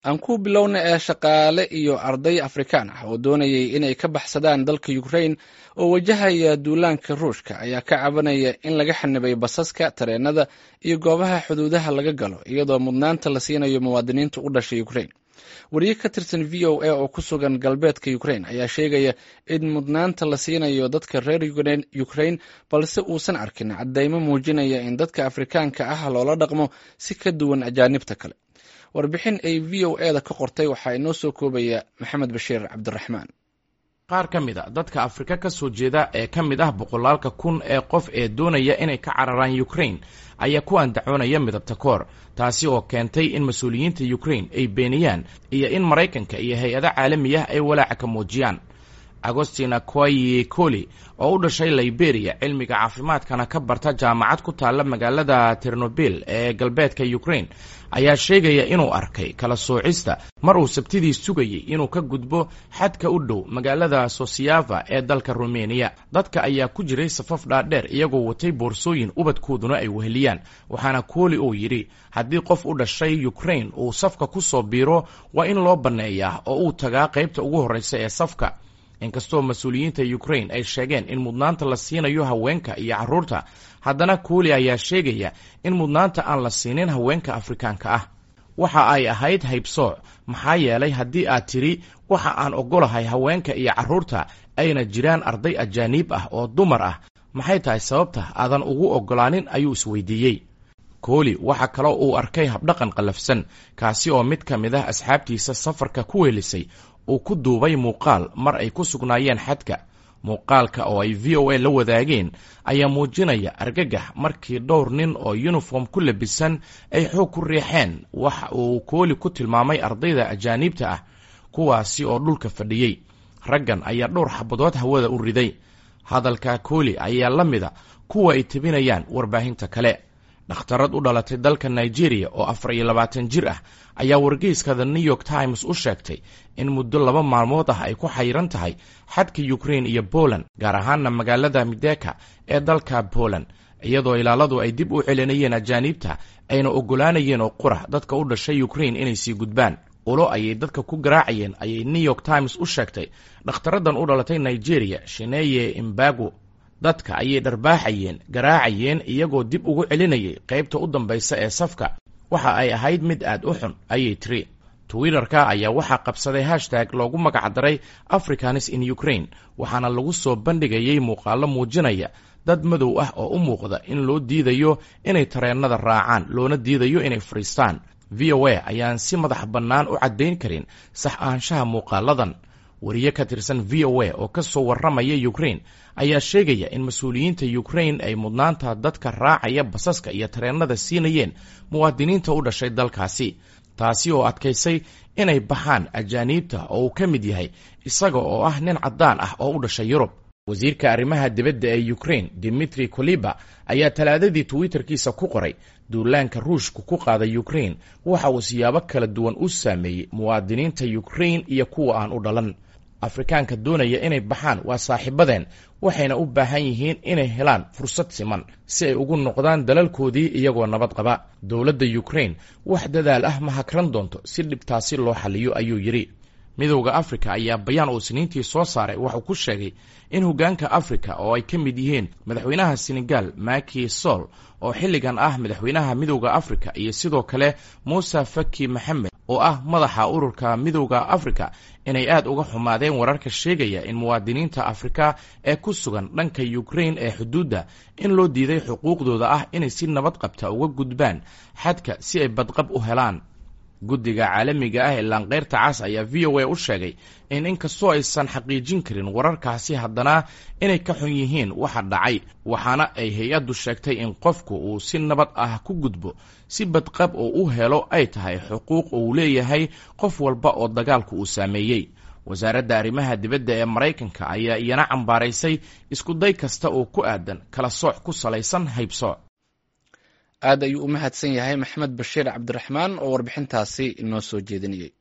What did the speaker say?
aan ku bilowna ee shaqaale iyo arday afrikaan ah oo doonayay inay ka baxsadaan dalka ukrain oo wajahaya duulaanka ruushka ayaa ka cabanaya in laga xanibay basaska tareenada iyo goobaha xuduudaha laga galo iyadoo mudnaanta la siinayo muwaadiniinta u dhashay ukrain wariye ka tirsan v o a oo ku sugan galbeedka ukrain ayaa sheegaya in mudnaanta la siinayo dadka reer ukrain balse uusan arkin caddeymo muujinaya in dadka afrikaanka ah loola dhaqmo si ka duwan ajaanibta kale warbixin ay v o e da ka qortay waxaa inoo soo koobaya maxamed bashiir cabdiraxmaan qaar ka mid a dadka afrika ka soo jeeda ee ka mid ah boqolaalka kun ee qof ee doonaya inay ka cararaan ukrain ayaa ku andacoonaya midabta koor taasi oo keentay in mas-uuliyiinta ukrain ay beeniyaan iyo in maraykanka iyo hay-ado caalami ah ay walaaca ka muujiyaan agostina koye coli oo u dhashay liberia cilmiga caafimaadkana ka barta jaamacad ku taalla magaalada ternobil ee galbeedka ukrain ayaa sheegaya inuu arkay kala soocista mar uu sabtidii sugayay inuu ka gudbo xadka u dhow magaalada sosiyava ee dalka rumeniya dadka ayaa ku jiray safaf dhaadheer iyagoo watay boorsooyin ubadkooduna ay weheliyaan waxaana kooli uu yidhi haddii qof u dhashay ukrain uu safka ku soo biiro waa in loo banneeyaa oo uu tagaa qaybta ugu horreysa ee safka inkastoo mas-uuliyiinta ukrain ay sheegeen in mudnaanta la siinayo haweenka iyo carruurta haddana kooli ayaa sheegaya in mudnaanta aan la siinin haweenka afrikaanka ah waxa ay ahayd haybsooc maxaa yeelay haddii aad tidhi waxa aan oggolahay haweenka iyo carruurta ayna jiraan arday ajaaniib ah oo dumar ah maxay tahay sababta aadan ugu oggolaanin ayuu isweydiiyey kooli waxa kaloo uu arkay habdhaqan qallafsan kaasi oo mid ka mid ah asxaabtiisa safarka ku weelisay uu ku duubay muuqaal mar ay ku sugnaayeen xadka muuqaalka oo ay v o a la wadaageen ayaa muujinaya argagax markii dhowr nin oo yuniform ku labisan ay xoog ku riixeen waxa uu kooli ku tilmaamay ardayda ajaaniibta ah kuwaasi oo dhulka fadhiyey raggan ayaa dhowr xabadood hawada u riday hadalka kooli ayaa la mida kuwa ay tebinayaan warbaahinta kale dhakhtarad u dhalatay dalka nigeria oo afar iyo labaatan jir ah ayaa wargeyska the new york times u sheegtay in muddo laba maalmood ah ay ku xayiran tahay xadka ukrain iyo poland gaar ahaana magaalada mideka ee dalka poland iyadoo ilaaladu ay dib u celinayeen ajaaniibta ayna oggolaanayeen oo qura dadka u dhashay ukrain inay sii gudbaan ulo ayay dadka ku garaacayeen ayay new york times u sheegtay dhakhtaradan u dhalatay nigeria shineye imbago dadka ayay dharbaaxayeen garaacayeen iyagoo dib ugu celinayay qaybta u dambaysa ee safka waxa ay ahayd mid aad u xun ayay tiri twitterka ayaa waxaa qabsaday hashtag loogu magacdaray africanis in ukrain waxaana lagu soo bandhigayay muuqaallo muujinaya dad madow ah oo u muuqda in loo diidayo inay tareennada raacaan loona diidayo inay fadhiistaan v o a ayaan si madax bannaan u caddayn karin sax ahaanshaha muuqaaladan wariye ka tirsan v o a oo ka soo warramaya ukrain ayaa sheegaya in mas-uuliyiinta ukrain ay mudnaanta dadka raacaya basaska iyo tareennada siinayeen muwaadiniinta u dhashay dalkaasi taasi oo adkaysay inay baxaan ajaaniibta oo uu ka mid yahay isaga oo ah nin caddaan ah oo u dhashay yurub wasiirka arrimaha dibadda ee ukrain dimitri koliba ayaa talaadadii twitterkiisa ku qoray duulaanka ruushku ku qaaday ukrain waxa uu siyaabo kala duwan u saameeyey muwaadiniinta ukrain iyo kuwa aan u dhalan afrikaanka doonaya inay baxaan waa saaxiibadeen waxayna u baahan yihiin inay helaan fursad siman si ay ugu noqdaan dalalkoodii iyagoo nabad qaba dowladda ukrain wax dadaal ah ma hakran doonto si dhibtaasi loo xaliyo ayuu yidhi midowda afrika ayaa bayaan uu siniintii soo saaray waxuu ku sheegay in hoggaanka afrika oo ay ka mid yihiin madaxweynaha senegal maki sol oo xilligan ah madaxweynaha midowda afrika iyo sidoo kale muuse faki maxamed oo ah madaxa ururka midowda afrika inay aad uga xumaadeen wararka sheegaya in muwaadiniinta afrika ee ku sugan dhanka ukrain ee xuduudda in loo diiday xuquuqdooda ah inay si nabad qabta uga gudbaan xadka si ay badqab u helaan guddiga caalamiga ah ee laanqeyrta cas ayaa v o a u sheegay in inkastoo aysan xaqiijin karin wararkaasi haddana inay ka xun yihiin waxa dhacay waxaana ay hay-addu sheegtay in qofku uu si nabad ah ku gudbo si badqab oo u helo ay tahay xuquuq uu leeyahay qof walba oo dagaalku uu saameeyey wasaaradda arrimaha dibadda ee maraykanka ayaa iyana cambaaraysay iskuday kasta oo ku aadan kala sooc ku salaysan haybsooc aad ayuu u mahadsan yahay maxamed bashiir cabdiraxmaan oo warbixintaasi inoo soo jeedinayay